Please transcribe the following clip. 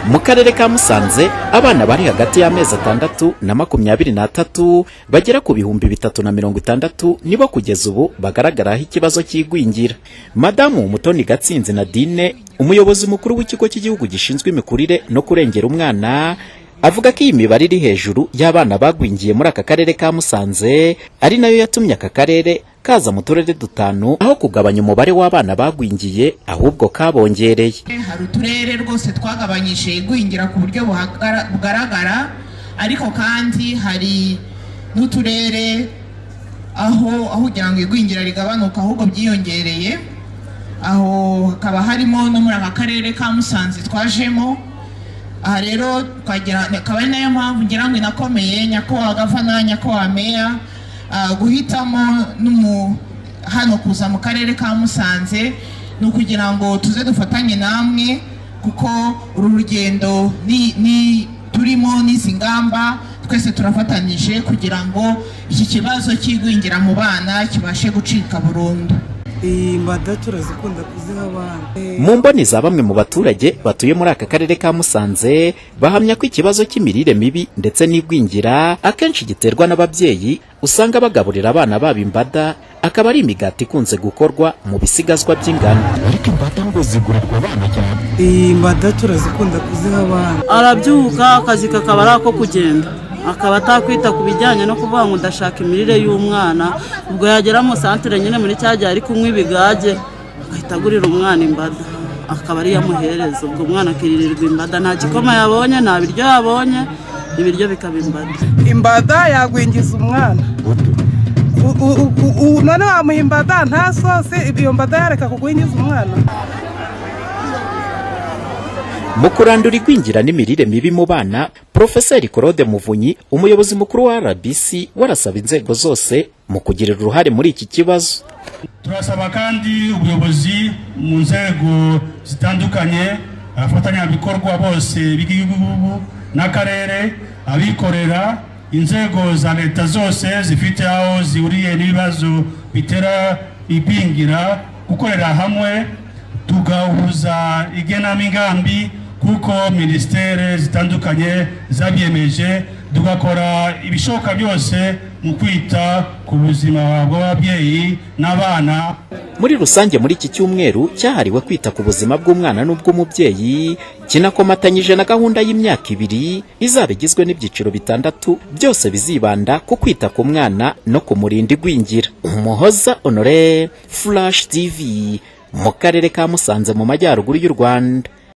mu karere ka musanze abana bari hagati y'amezi atandatu na makumyabiri n'atatu bagera ku bihumbi bitatu na mirongo itandatu nibo kugeza ubu bagaragaraho ikibazo cy'igwingira madamu mutoni gatsinzi nadine umuyobozi mukuru w'ikigo cy'igihugu gishinzwe imikurire no kurengera umwana avuga ko iyi mibare iri hejuru y'abana bagwingiye muri aka karere ka musanze ari nayo yatumye aka karere kaza mu turere dutanu aho kugabanya umubare w'abana bagwingiye ahubwo kabongereye hari uturere rwose twagabanyije igwingira ku buryo buhagara- bugaragara ariko kandi hari n'uturere aho aho kugira ngo igwingira rigabanuke ahubwo byiyongereye aho hakaba harimo no muri aka karere ka musanze twajemo aha rero twagira akaba ari nayo mpamvu ngira ngo inakomeye nyakubahwa gavana nyakubahwa meya ah, guhitamo n'umu hano kuza mu karere ka musanze ni ukugira ngo tuze dufatanye namwe kuko uru rugendo ni- ni- turimo n'izi ngamba twese turafatanyije kugira ngo iki kibazo cy'igwingira mu bana kibashe gucika burundu imbada turazikunda kuziha abana mu mboni za bamwe mu baturage batuye muri aka karere ka musanze bahamya ko ikibazo cy'imirire mibi ndetse n'igwingira akenshi giterwa n'ababyeyi usanga bagaburira abana babo imbada akaba ari imigati ikunze gukorwa mu bisigazwa by'ingano ariko imbata ngo zigurirwa abana cyane imbada turazikunda kuziha abana arabyuka akazi kakaba ari ako kugenda akaba atakwita ku bijyanye no kuvuga ngo ndashaka imirire y'umwana ubwo yagera mu santere nyine muri cya gihe ari kunywa ibigage agahita agurira umwana imbada akaba ariyo amuhereza ubwo umwana akiririrwa imbada nta gikoma yabonye nta biryo yabonye ibiryo bikaba imbada imbada yagwingiza umwana U- u- u- u- none wamuha imbada nta sose iyo mbada yareka kugwingiza umwana mu kurandura igwingira n'imirire mibi mu bana porofeseri claude muvunyi umuyobozi mukuru wa rbc warasaba inzego zose mu kugira uruhare muri iki kibazo turasaba kandi ubuyobozi mu nzego zitandukanye abafatanyabikorwa bose b'igihugu n'akarere abikorera inzego za leta zose zifite aho zihuriye n'ibibazo bitera ibingira gukorera hamwe tugahuza igenamigambi kuko minisiteri zitandukanye zabyemeje tugakora ibishoboka byose mu kwita ku buzima bw'ababyeyi n'abana muri rusange muri iki cyumweru cyahariwe kwita ku buzima bw'umwana n'ubw'umubyeyi kinakomatanyije na gahunda y'imyaka ibiri izaba igizwe n'ibyiciro bitandatu byose bizibanda ku kwita ku mwana no kumurinda igwingira umuhoza honore flash tv mu karere ka musanze mu majyaruguru y'u rwanda